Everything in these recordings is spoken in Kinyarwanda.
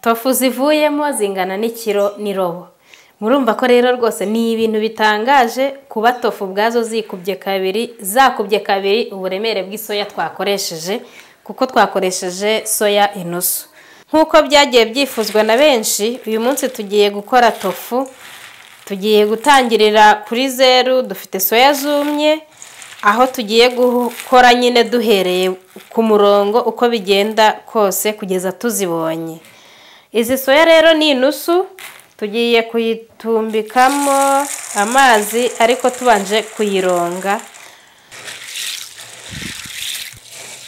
tofu zivuyemo zingana n'ikiro n'irobo murumva ko rero rwose ni ibintu bitangaje kuba tofu ubwazo zikubye kabiri zakubye kabiri uburemere bw'isoya twakoresheje kuko twakoresheje soya inoso nk'uko byagiye byifuzwa na benshi uyu munsi tugiye gukora tofu tugiye gutangirira kuri zeru dufite soya zumye aho tugiye gukora nyine duhereye ku murongo uko bigenda kose kugeza tuzibonye izi soya rero ni inusu tugiye kuyitumbikamo amazi ariko tubanje kuyironga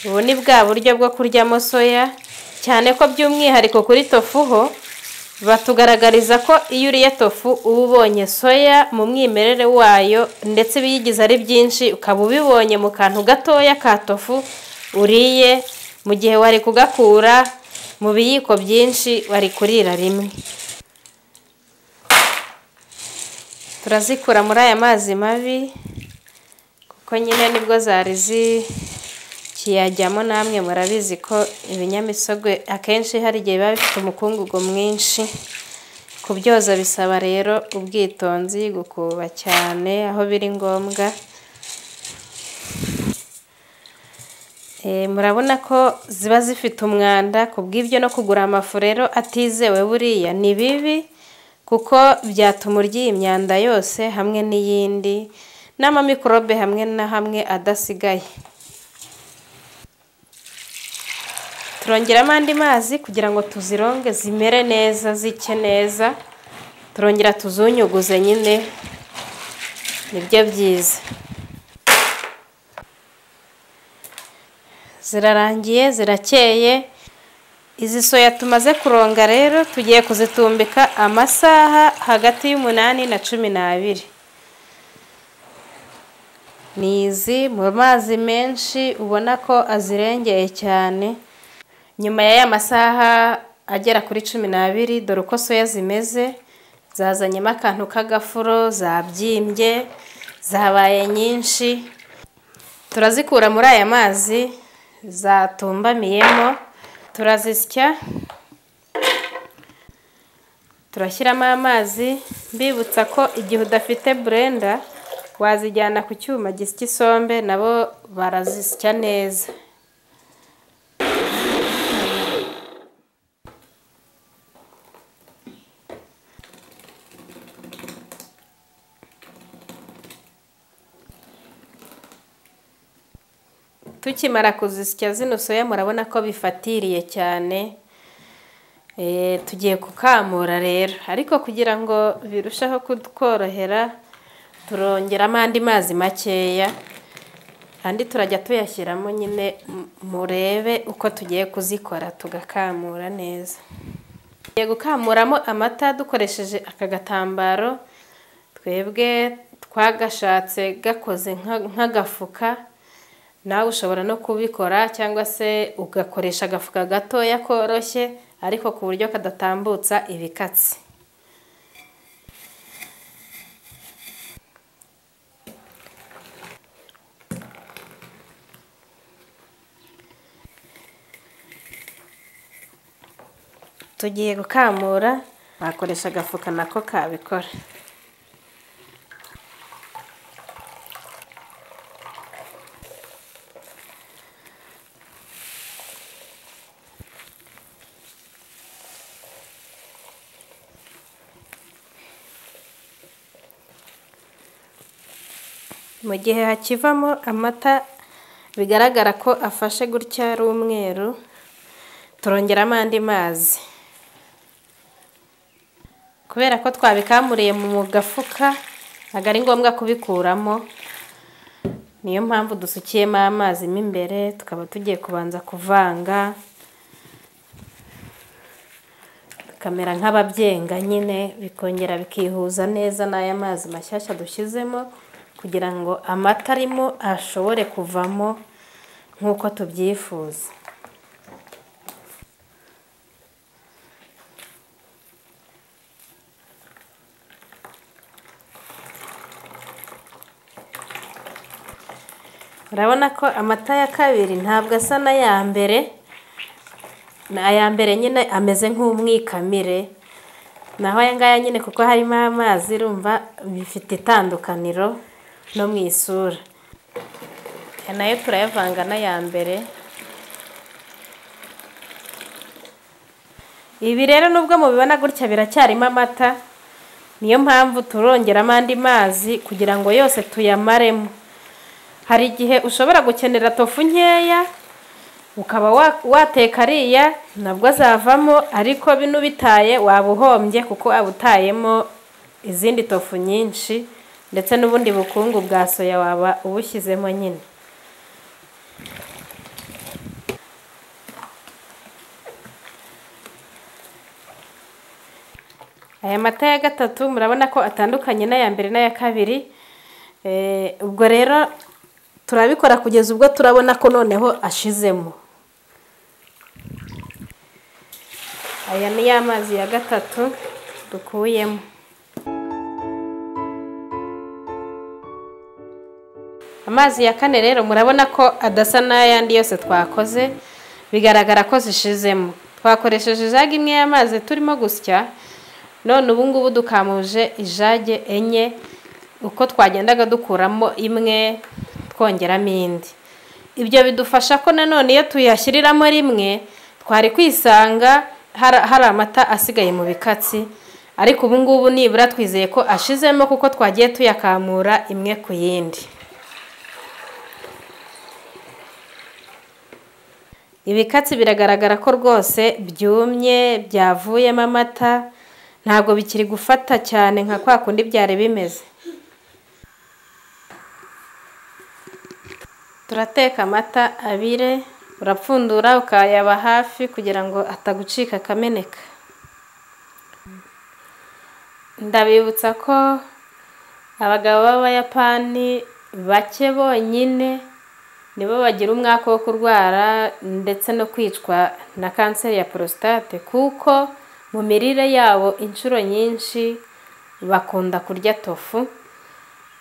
ubu ni bwa buryo bwo kuryamo soya cyane ko by'umwihariko kuri tofu ho batugaragariza ko iyo uriye tofu uba ubonye soya mu mwimerere wayo ndetse ibiyigize ari byinshi ukaba ubibonye mu kantu gatoya ka tofu uriye mu gihe wari kugakura mu biyiko byinshi wari kurira rimwe turazikura muri aya mazi mabi kuko nyine nibwo zari zikiyajyamo namwe murabizi ko ibinyamisogwe akenshi hari igihe biba bifite umukungugu mwinshi kubyoza bisaba rero ubwitonzi gukuba cyane aho biri ngombwa murabona ko ziba zifite umwanda ku bw'ibyo no kugura amafu rero atizewe buriya ni bibi kuko byatuma urya iyi myanda yose hamwe n'iyindi n'amamikorobe hamwe na hamwe adasigaye turongeramo andi mazi kugira ngo tuzironge zimere neza zike neza turongera tuzunyuguze nyine nibyo byiza zirarangiye zirakeye izi soya tumaze kuronga rero tugiye kuzitumbika amasaha hagati y'umunani na cumi n'abiri ni izi mu mazi menshi ubona ko azirengeye cyane nyuma y'aya masaha agera kuri cumi n'abiri dore uko soya zimeze zazanyemo akantu k'agafuro zabyimbye zabaye nyinshi turazikura muri aya mazi zatumbamiyemo turazisya turashyiramo amazi mbibutsa ko igihe udafite burenda wazijyana ku cyuma gisya isombe nabo barazisya neza tukimara kuzisya zino soya murabona ko bifatiriye cyane tugiye kukamura rero ariko kugira ngo birusheho kutworohera turongeramo andi mazi makeya andi turajya tuyashyiramo nyine murebe uko tugiye kuzikora tugakamura neza tugiye gukamuramo amata dukoresheje aka gatambaro twebwe twagashatse gakoze nk'agafuka nawe ushobora no kubikora cyangwa se ugakoresha agafuka gatoya koroshye ariko ku buryo kadatambutsa ibikatsi tugiye gukamura wakoresha agafuka nako kabikora mu gihe hakivamo amata bigaragara ko afashe gutya ari umweru turongeramo andi mazi kubera ko twabikamuriye mu gafuka ntabwo ari ngombwa kubikuramo niyo mpamvu dusukiyemo amazi mo imbere tukaba tugiye kubanza kuvanga bikamera nk'ababyenga nyine bikongera bikihuza neza n'aya mazi mashyashya dushyizemo kugira ngo amata arimo ashobore kuvamo nk'uko tubyifuza urabona ko amata ya kabiri ntabwo asa n'aya mbere ni aya mbere nyine ameze nk'umwikamire naho aya ngaya nyine kuko harimo amazi urumva bifite itandukaniro no mu isura aya nayo turayavanga n'aya mbere ibi rero nubwo mubibona gutya biracyarimo amata niyo mpamvu turongeramo andi mazi kugira ngo yose tuyamaremo hari igihe ushobora gukenera tofu nkeya ukaba wa- wateka ariya nabwo azavamo ariko bino ubitaye waba uhombye kuko waba utayemo izindi tofu nyinshi ndetse n'ubundi bukungu bwa soya waba ubushyizemo nyine aya mata ya gatatu murabona ko atandukanye n'aya mbere n'aya kabiri Eh, ubwo rero turabikora kugeza ubwo turabona ko noneho ashizemo aya ni ya mazi ya gatatu dukuyemo amazi ya kane rero murabona ko adasa n'ayandi yose twakoze bigaragara ko zishizemo twakoresheje ijage imwe y'amazi turimo gusya none ubu ngubu dukamuje ijage enye uko twagendaga dukuramo imwe twongeramo indi ibyo bidufasha ko nanone iyo tuyashyiriramo rimwe twari kwisanga hari hari amata asigaye mu bikatsi ariko ubu ngubu nibura twizeye ko ashizemo kuko twagiye tuyakamura imwe ku yindi ibikatsi biragaragara ko rwose byumye byavuyemo amata ntabwo bikiri gufata cyane nka kwa kundi byari bimeze turateka amata abire urapfundura ukayaba hafi kugira ngo atagucika akameneka ndabibutsa ko abagabo b'abayapani bake bonyine nibo bagira umwaka wo kurwara ndetse no kwicwa na kanseri ya porositate kuko mu mirire yabo inshuro nyinshi bakunda kurya tofu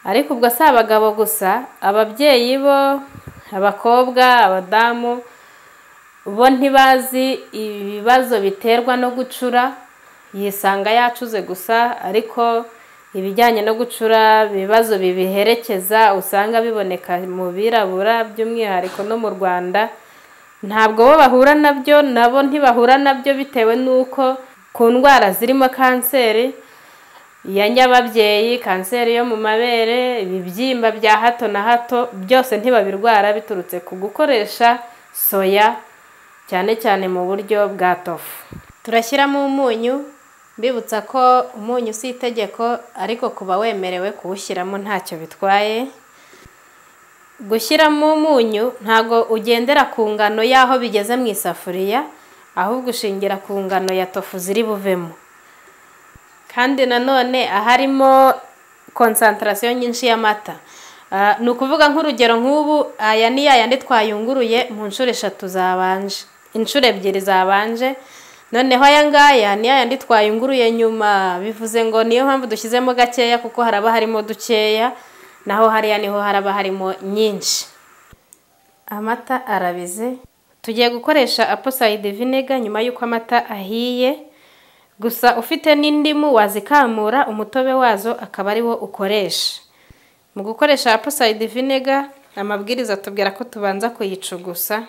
ariko ubwo si abagabo gusa ababyeyi bo abakobwa abadamu bo ntibazi ibibazo biterwa no gucura yisanga yacuze gusa ariko ibijyanye no gucura ibibazo bibiherekeza usanga biboneka mu birabura by'umwihariko no mu rwanda ntabwo bo bahura nabyo nabo ntibahura nabyo bitewe n'uko ku ndwara zirimo kanseri ya nyababyeyi kanseri yo mu mabere ibibyimba bya hato na hato byose ntibabirwara biturutse ku gukoresha soya cyane cyane mu buryo bwa tofu turashyiramo umunyu mbibutsa ko umunyu si itegeko ariko kuba wemerewe kuwushyiramo ntacyo bitwaye gushyiramo umunyu ntabwo ugendera ku ngano y'aho bigeze mu isafuriya ahubwo ushingira ku ngano ya tofu ziri buvemo kandi nanone aharimo konsantarasiyo nyinshi y'amata Ah, ni ukuvuga nk'urugero nk'ubu aya ni ya yandi twayunguruye mu nshuro eshatu zabanje inshuro ebyiri zabanje noneho aya ngaya ni ya yandi twayunguruye nyuma bivuze ngo niyo mpamvu dushyizemo gakeya kuko haraba harimo dukeya naho hariya niho haraba harimo nyinshi amata arabize tugiye gukoresha aposayidi vinega nyuma y'uko amata ahiye gusa ufite n'indimu wazikamura umutobe wazo akaba ari wo ukoresha mu gukoresha aposayidi vinega amabwiriza atubwira ko tubanza kuyicugusa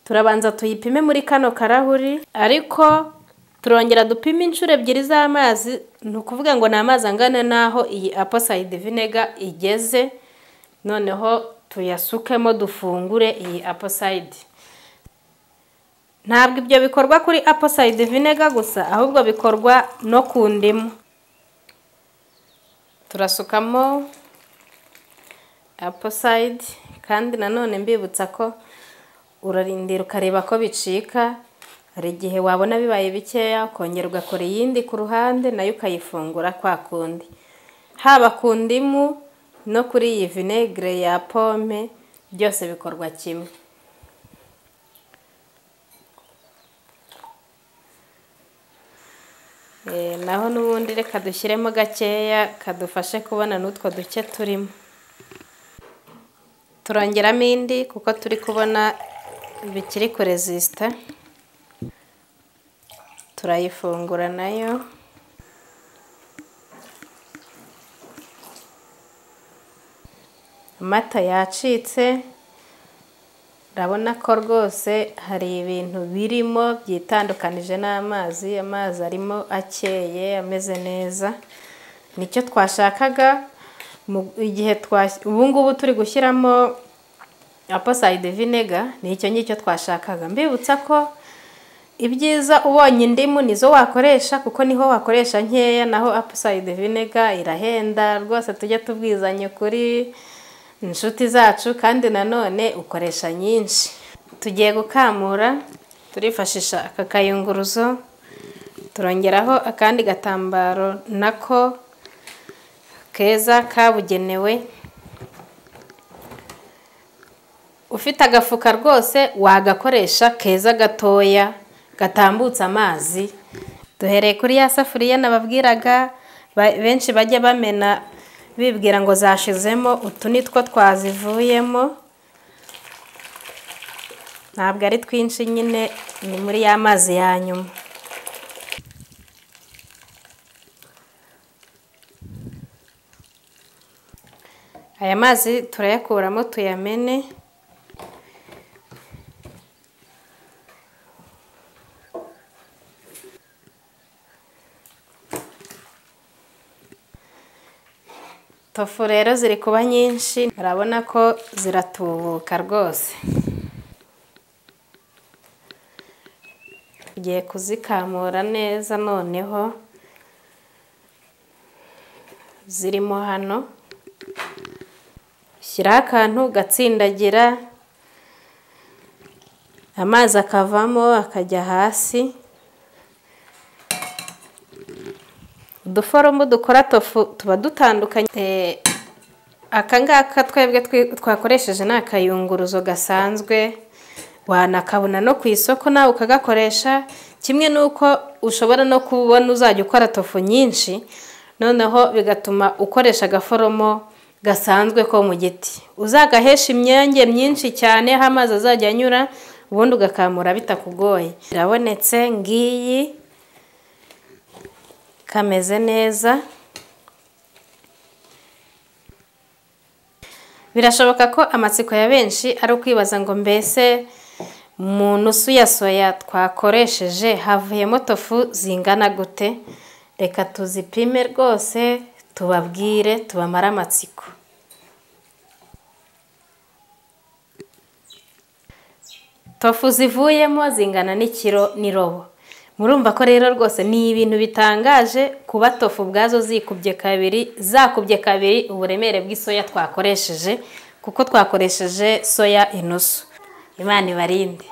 turabanza tuyipime muri kano karahuri ariko turongera dupime inshuro ebyiri z'amazi ni ukuvuga ngo ni amazi angana n'aho iyi aposayidi vinega igeze noneho tuyasukemo dufungure iyi aposayidi ntabwo ibyo bikorwa kuri aposayidi vinega gusa ahubwo bikorwa no ku ndimu turasukamo aposayidi kandi nanone mbibutsa ko urarindira ukareba ko bicika hari igihe wabona bibaye bikeya ukongera ugakora iyindi ku ruhande nayo ukayifungura kwa kundi haba ku ndimu no kuri iyi vinegere ya pome byose bikorwa kimwe Eh, naho n'ubundi reka dushyiremo gakeya kadufashe kubona n'utwo duke turimo turongeramo indi kuko turi kubona bikiri kurezisita turayifungura nayo amata yacitse urabona ko rwose hari ibintu birimo byitandukanije n'amazi amazi arimo akeye ameze neza nicyo twashakaga mu igihe ubu ngubu turi gushyiramo aposayide vinega nicyo ngicyo twashakaga mbibutsa ko ibyiza ubonye indimu nizo wakoresha kuko niho wakoresha nkeya naho aposayide vinega irahenda rwose tujya tubwizanya kuri inshuti zacu kandi nanone ukoresha nyinshi tugiye gukamura turifashisha aka kayunguruzo turongeraho akandi gatambaro nako keza kabugenewe ufite agafuka rwose wagakoresha keza gatoya gatambutsa amazi duhereye kuri ya safuriya nababwiraga benshi bajya bamena bibwira ngo zashizemo utu ni two twazivuyemo ntabwo ari twinshi nyine ni muri ya mazi ya nyuma aya mazi turayakuramo tuyamene tofu rero ziri kuba nyinshi urabona ko ziratubuka rwose tugiye kuzikamura neza noneho zirimo hano shyiraho akantu gatsindagira amazi akavamo akajya hasi uduforomo dukora tofu tuba dutandukanye aka ngaka twebwe twakoresheje ni akayunguruzo gasanzwe wanakabona no ku isoko nawe ukagakoresha kimwe n'uko ushobora no kubona uzajya ukora tofu nyinshi noneho bigatuma ukoresha agaforomo gasanzwe ko mu giti uzagahesha imyange myinshi cyane aho amazi azajya anyura ubundi ugakamura bitakugoye irabonetse ngiyi kameze neza birashoboka ko amatsiko ya benshi ari ukwibaza ngo mbese mu nusu ya soya twakoresheje havuyemo tofu zingana gute reka tuzipime rwose tubabwire tubamare amatsiko tofu zivuyemo zingana n'ikiro n'irobo murumva ko rero rwose ni ibintu bitangaje kuba tofu ubwazo zikubye kabiri zakubye kabiri uburemere bw'isoya twakoresheje kuko twakoresheje soya inusu imana ibarinde